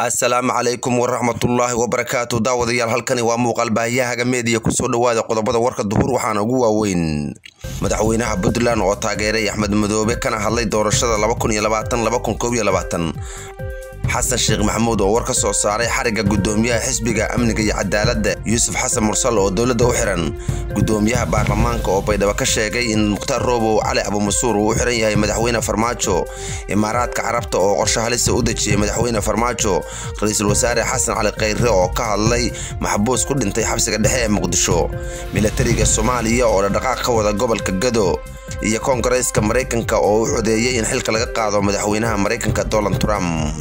asalaamu calaykum waraxmatullaahi wabarakaatu daawadayaal halkani waa muuqaal baahiyahaga meediya kusoo dhowaada qodobada warka duhur waxaana ugu waaweyn madaxweynaha puntland oo taageeray axmed madoobe kana hadlay doorashada xasan sheekh maxamuud oo war ka soo saaray xarigga gudoomiyaha xisbiga amniga iyo cadaaladda yuusuf xasan mursal oo dowladda u xiran gudoomiyaha baarlamaanka oo baydhabo ka sheegay in mukhtaar roobow cali abumasuur uu u xiran yahay madaxweyne farmaajo imaaraadka carabta oo qorshe halisa u dejiyey madaxweyne farmaajo ra-iisul wasaare xasan cali khayre oo ka hadlay maxbuus ku dhintay xabsiga dhexe ee muqdisho milatariga soomaaliya oo dhadhaqaaq ka wada gobolka gado iyo koongareeska maraykanka oo u codeeyey in xilka laga qaado madaxweynaha maraykanka donald trump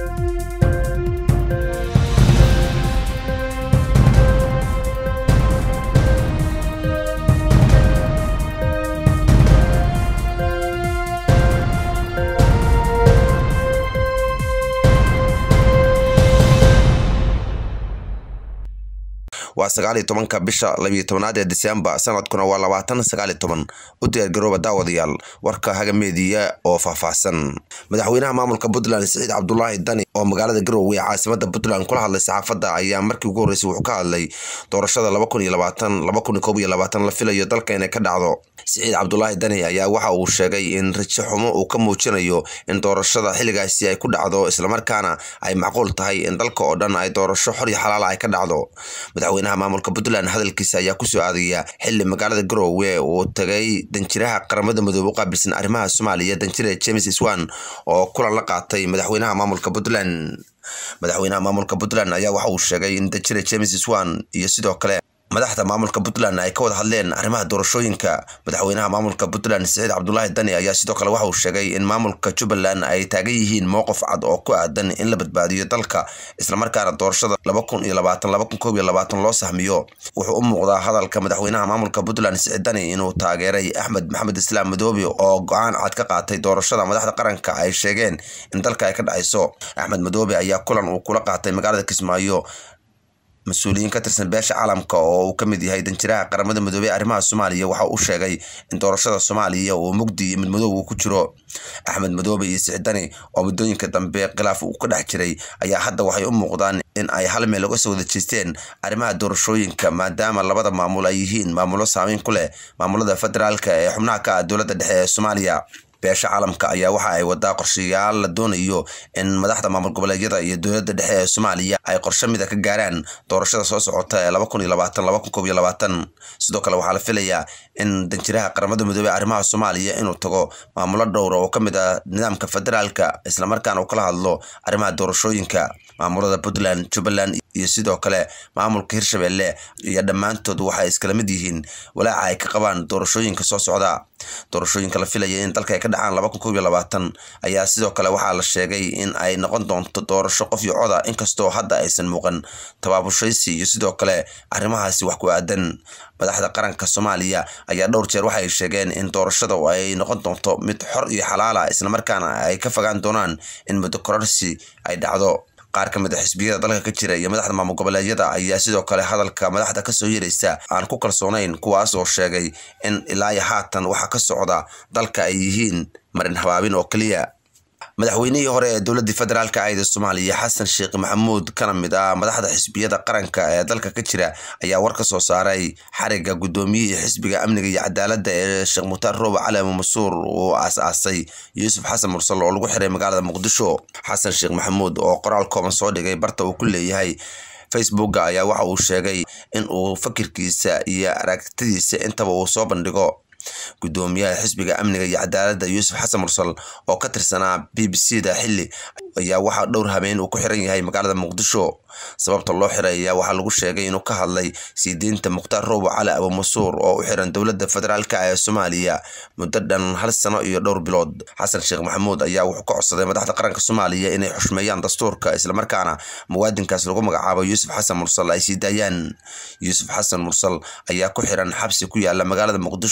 waa sagaal iyo tobanka bisha labiyo tobanaad ee disembar sanadkuna waa labaatan sagaal iyo toban u diyaargarooba daawadayaal warka hagameediya oo faahfaahsan madaxweynaha maamulka puntland siciid cabdulaahi dani oo magaalada garowe ee caasimada puntland kula hadlay saxaafadda ayaa markii ugu horreysay wuxuu ka hadlay doorashada la filayo dalka inay ka dhacdo siciid cabdulaahi dani ayaa waxa uu sheegay in rajo xumo uu ka muujinayo in doorashada xilligaasi ay ku dhacdo islamarkaana ay macquul tahay in dalka oo dhan ay doorasho xor iyo xalaala ay ka dhacdo madaxweynaha maamulka puntland hadalkiisa ayaa kusoo aadaya xili magaalada garowe uu tagay danjiraha qaramada midoobe u qaabilsan arrimaha soomaaliya danjire james iswan oo kulan la qaatay madaxweynaha maamulka puntland madaxweynaha maamulka puntland ayaa waxa uu sheegay in danjire james iswan iyo sidoo kale madaxda maamulka puntland ay ka wada hadleen arrimaha doorashooyinka madaxweynaha maamulka puntland siciid cabdulaahi dani ayaa sidoo kale waxa uu sheegay in maamulka jubbaland ay taagan yihiin mowqif cad oo ku aadan in la badbaadiyo dalka islamarkaana doorashada loo sahmiyo wuxuu u muuqdaa hadalka madaxweynaha maamulka puntland siciid dani inuu taageeray axmed maxamed islaam madoobe oo go-aan cad ka qaatay doorashada madaxda qaranka ay sheegeen in dalka ay ka dhacayso axmed madoobe ayaa kulan uu kula qaatay magaalada kismaayo mas-uuliyiin ka tirsan beesha caalamka oo uu ka mid yahay danjiraha qaramada midoobey arrimaha soomaaliya waxa uu sheegay in doorashada soomaaliya uu mugdi iyo midmadoob uu ku jiro axmed madoobe iyo sicdani oo muddooyinka dambe khilaaf uu ka dhex jiray ayaa hadda waxay u muuqdaan in ay hal meel uga soo wada jeesteen arrimaha doorashooyinka maadaama labada maamul ay yihiin maamulo saameyn ku leh maamulada federaalka ee xubnaha ka ah dowladda dhexe ee soomaaliya beesha caalamka ayaa waxa ay wadaa qorshayaal la doonayo in madaxda maamul goboleedyada iyo dowladda dhexe ee soomaaliya ay qorshe mida ka gaaraan doorashada soo socota ee sidoo kale waxaa la filayaa in danjiraha qaramada midoobey arrimaha soomaaliya inuu tago maamulo dhowra oo ka mid ah nidaamka federaalka islamarkaana uu kala hadlo arrimaha doorashooyinka maamulada puntland jubbaland iyo sidoo kale maamulka hirshabelle iyo dhammaantood waxay iskala mid yihiin walaaca ay ka qabaan doorashooyinka soo socda doorashooyinka la filaya in dalka ay ka dhacaan ayaa sidoo kale waxaa la sheegay in ay noqon doonto doorasho qof iyo coda inkastoo hadda aysan muuqan tabaabushaysi iyo sidoo kale arrimahaasi wax ku aadan madaxda qaranka soomaaliya ayaa dhowr jeer waxay sheegeen in doorashada ay noqon doonto mid xor iyo xalaala islamarkaana ay ka fogaan doonaan in muddo kororsi ay dhacdo qaar ka mid a xisbiyada dalka ka jira iyo madaxda maamul goboleedyada ayaa sidoo kale hadalka madaxda kasoo yeeraysa aan ku kalsoonayn kuwaas oo sheegay in ilaa iyo haatan waxa ka socda dalka ay yihiin marin habaabin oo keliya madaxweynihii hore ee dowladii federaalka ahda soomaaliya xasan sheekh maxamuud kana mid ah madaxda xisbiyada qaranka ee dalka ka jira ayaa war ka soo saaray xariga gudoomiyihii xisbiga amniga iyo cadaaladda ee sheekh mukhtaar roobe cali masuur uu aas-aasay yuusuf xasan mursal oo lagu xiray magaalada muqdisho xasan sheekh maxamuud oo qoraal kooban soo dhigay barta uu ku leeyahay facebooka ayaa waxa uu sheegay in uu fakirkiisa iyo aragtidiisa intaba uu soo bandhigo gudoomiyaha xisbiga amniga iyo cadaaladda yuusuf xasan mursal oo ka tirsanaa b b c da xili ayaa waxaa dhowr habeen uu ku xiran yahay magaalada muqdisho sababta loo xiray ayaa waxaa lagu sheegay inuu ka hadlay sii deynta mukhtaar roobo cali abumasuur oo u xiran dowladda federaalka ee soomaaliya muddo dhan hal sano iyo dhowr bilood xasan sheekh maxamuud ayaa wuxuu ka codsaday madaxda qaranka soomaaliya inay xushmeeyaan dastuurka islamarkaana muwaadinkaas lagu magacaabo yuusuf xasan mursal ay sii daayaan yuusuf xasan mursal ayaa ku xiran xabsi ku yaala magaalada muqdisho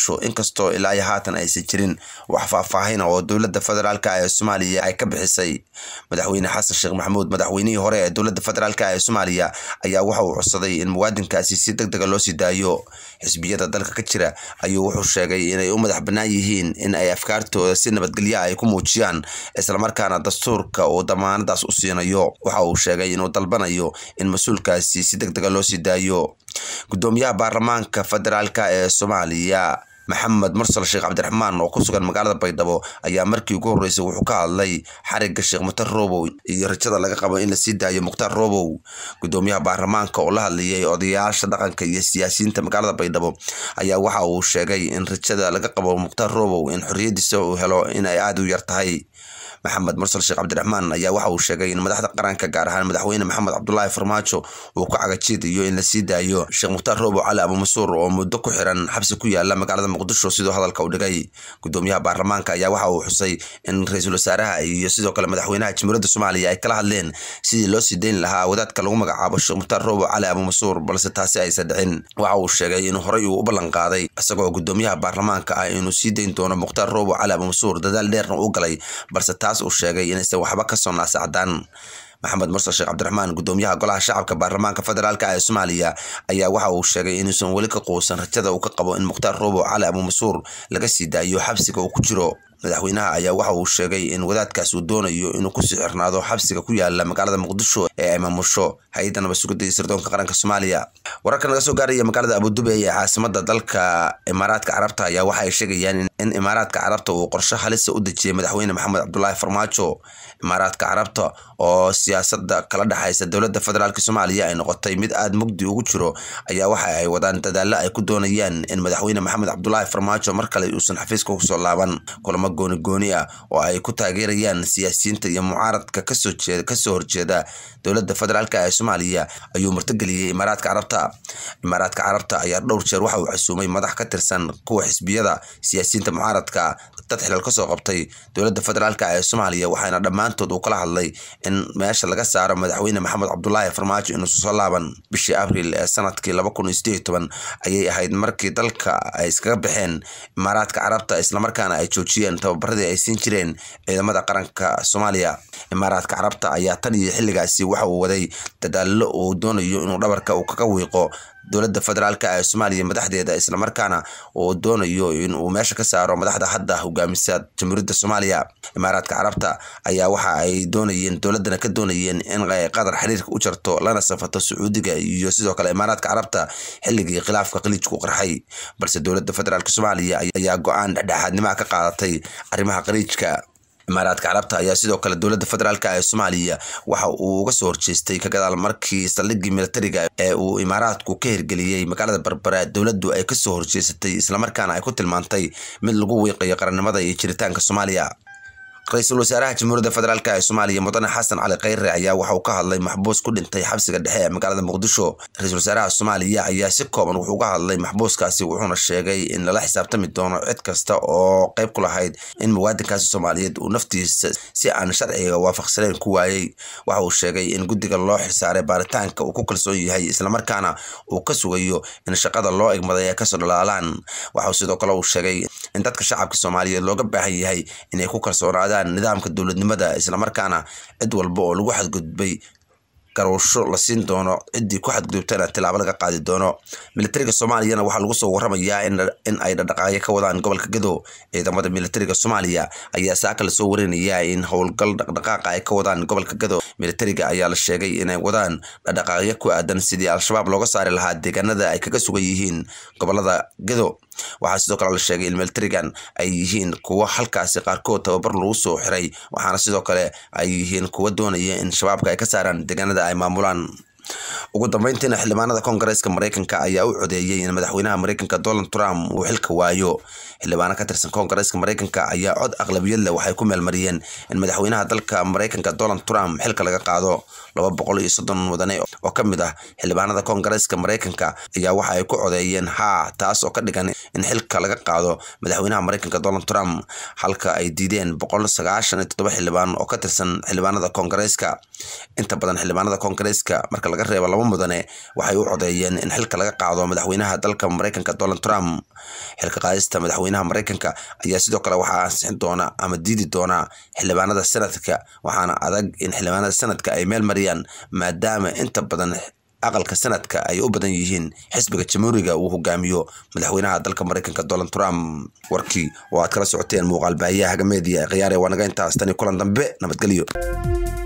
inkastoo ilaa iyo haatan aysan jirin wax faahfaahina oo dowladda federaalk ee soomaaliya ay ka bixisay madaxweyne xasan sheekh maxamuud madaxweynihii hore ee dowladda federaalk ee soomaaliya ayaa waxa uu codsaday in muwaadinkaasi si deg dega loo sii daayo xisbiyada dalka ka jira ayuu wuxuu sheegay inay u madax bannaan yihiin in ay afkaartooda si nabadgelya ay ku muujiyaan islamarkaana dastuurka uu damaanadaas u siinayo waxa uu sheegay inuu dalbanayo in mas-uulkaasi si deg dega loo sii daayo gudoomiyaha baarlamaanka federaalk ee soomaaliya maxamed mursal sheekh cabdiraxmaan oo ku sugan magaalada baydhabo ayaa markii ugu horreysay wuxuu ka hadlay xariga sheekh mukhtar robow iyo rajada laga qabo in lasii daayo mukhtaar robow gudoomiyaha baarlamaanka oo la hadlayay odayaasha dhaqanka iyo siyaasiyiinta magaalada baydhabo ayaa waxa uu sheegay in rajada laga qabo mukhtaar robow in xorriyadiisa uu helo in ay aada u yar tahay maxamed mursal sheekh cabdiraxmaan ayaa waxa uu sheegay in madaxda qaranka gaar ahaan madaxweyne maxamed cabdulaahi farmaajo uu ku cagajiidayo in lasii daayo sheekh mukhtaar roobo cali abumasuur oo muddo ku xiran xabsi ku yaala magaalada muqdisho sidoo hadalka u dhigay gudoomiyaha baarlamaanka ayaa waxa uu xusay in ra-iisul wasaaraha iyo sidoo kale madaxweynaha jamhuuriyadda soomaaliya ay kala hadleen sidii loo sii dayn lahaa wadaadka lagu magacaabo sheekh mukhtaar roobo cali abumasuur balse taasi aysan dhicin waxa uu sheegay inuu horey uu u ballan qaaday isagoo gudoomiyaha baarlamaanka ah inuu sii dayn doono mukhtaar roobo cali abumasuur dadaal dheerna u galay balse taas uu sheegay inaysan waxba ka soo naasacdaan maxamed mursal sheekh cabdiraxmaan gudoomiyaha golaha shacabka baarlamaanka federaalk ee soomaaliya ayaa waxa uu sheegay inuusan weli ka quusan rajada uu ka qabo in mukhtaar roobo cali abumasuur laga sii daayo xabsiga uu ku jiro madaxweynaha ayaa waxa uu sheegay in wadaadkaas uu doonayo inuu kusii xirnaado xabsiga ku yaala magaalada muqdisho ee ay maamusho hay-adda nabad sugidda iyo sirdoonka qaranka soomaaliya wararka naga soo gaaraya magaalada abudubey ee caasimada dalka imaaraadka carabta ayaa waxa ay sheegayaan in imaaraadka carabta uu qorshe halisa u dejiyey madaxweyne maxamed cabdulaahi farmaajo imaaraadka carabta oo siyaasada kala dhexaysa dowladda federaalk soomaaliya ay noqotay mid aada mugdi ugu jiro ayaa waxa ay wadaan dadaalo ay ku doonayaan in madaxweyne maxamed cabdulaahi farmaajo mar kale uusan xafiiska kusoo laaban kulamo gooni gooni ah oo ay ku taageerayaan siyaasiyiinta iyo mucaaradka kasoo jeeda kasoo horjeeda dowladda federaalk ee soomaaliya ayuu martigeliyey imaaraadka carabta imaaraadka carabta ayaa dhowr jeer waxa uu casuumay madax ka tirsan kuwa xisbiyada siyaasiyiinta mucaaradka dad xilal kasoo qabtay dowladda federaalk ee soomaaliya waxaana dhammaantood uu kala hadlay in meesha laga saaro madaxweyne maxamed cabdulaahi farmaajo inuusan soo laaban bishii abril ee sanadkii laba kun iyo sideed iyo toban ayay ahayd markii dalka ay iskaga baxeen imaaraadka carabta islamarkaana ay joojiyeen tababaradii ay siin jireen ciidamada qaranka soomaaliya imaaraadka carabta ayaa tan iyo xilligaasi waxa uu waday dadaalo uu doonayo inuu dhabarka uu kaga wiiqo dowladda federaalk ee soomaaliya madaxdeeda islamarkaana uu doonayo in uu meesha ka saaro madaxda hadda hogaamisa jamhuuriyadda soomaaliya imaaraadka carabta ayaa waxa ay doonayeen dowladana ka doonayeen in ay qadar xiriirka u jarto lana safato sacuudiga iyo sidoo kale imaaraadka carabta xilligii khilaafka khaliijku qarxay balse dowladda federaalk soomaaliya ayaa go-aan dhexdhexaadnimaha ka qaadatay arrimaha khaliijka imaaraadka carabta ayaa sidoo kale dowladda federaalk ee soomaaliya waxa uu uga soo horjeestay ka gadaal markii saldhiggii militariga ee uu imaaraadku ka hirgeliyey magaalada berbera dowladdu ay kasoo horjeesatay islamarkaana ay ku tilmaantay mid lagu wiiqayo qarannimada iyo jiritaanka soomaaliya ra-iisul wasaaraha jamhuuriyadda federaalk ee soomaaliya mudane xasan cali kheyre ayaa waxa uu ka hadlay maxbuus ku dhintay xabsiga dhexe ee magaalada muqdisho ra-iisul wasaaraha soomaaliya ayaa si kooban wuxuu ka hadlay maxbuuskaasi wuxuuna sheegay in lala xisaabtami doono cid kasta oo qayb ku lahayd in muwaadinkaasi soomaaliyeed uu naftiisa si aan sharciga waafaqsaneyn ku waayey waxa uu sheegay in guddiga loo xilsaaray baaritaanka uu ku kalsoon yahay islamarkaana uu ka sugayo in shaqada loo egmaday ay kasoo dhalaalaan waxauu sidoo kale uu sheegay in dadka shacabka soomaaliyeed looga baahan yahay inay ku kalsoonaadaan nidaamka dowladnimada islamarkaana cid walba oo lagu xadgudbay garuusho la siin doono ciddii ku xadgudubtana tilaabo laga qaadi doono militariga soomaaliyana waxaa lagu soo waramayaa in ay dhaqdhaqaaqyo ka wadaan gobolka gado ciidamada militariga soomaaliya ayaa saaka lasoo warinayaa in howlgal dhaqdhaqaaqa ay ka wadaan gobolka gado militariga ayaa la sheegay inay wadaan dhaqdhaqaaqyo ku aadan sidii al-shabaab looga saari lahaa deegaanada ay kaga sugan yihiin gobolada gado waxaa sidoo kale la sheegay in militarigan ay yihiin kuwo halkaasi qaarkood tababar lagu soo xiray waxaana sidoo kale ay yihiin kuwo doonaya in shabaabka ay ka saaraan deegaanada ay maamulaan ugu dambeyntiina xildhibaanada koongareeska mareykanka ayaa u codeeyey in madaxweynaha mareykanka donald trump uu xilka waayo xildhibaano ka tirsan koongareeska mareykanka ayaa cod aqlabiyad leh waxay ku meelmariyeen in madaxweynaha dalka mareykanka donald trump xilka laga qaado laba boqol iyo soddon mudane oo ka mid ah xildhibaanada koongareeska mareykanka ayaa waxa ay ku codeeyeen haa taas oo ka dhigan in xilka laga qaado madaxweynaha mareykanka donald trump halka ay diideen boqol sagaashan iyo toddoba xildhibaan oo ka tirsan xildhibaanada koongareeska inta badan xildhibaanada koongareeska marka laga reebo laba mudane waxay u codeeyeen in xilka laga qaado madaxweynaha dalka maraykanka donald trump xilka qaadista madaxweynaha maraykanka ayaa sidoo kale waxaa ansixin doona ama diidi doona xildhibaanada sanadka waxaana adag in xildhibaanada sanadka ay meel mariyaan maadaama inta badan aqalka sanadka ay u badan yihiin xisbiga jamhuuriga uu hogaamiyo madaxweynaha dalka maraykanka donald trump warkii oo aad kala socoteen muuqaal baahiyaha hagameediya khiyaare waa naga intaas tani kulan dambe nabadgelyo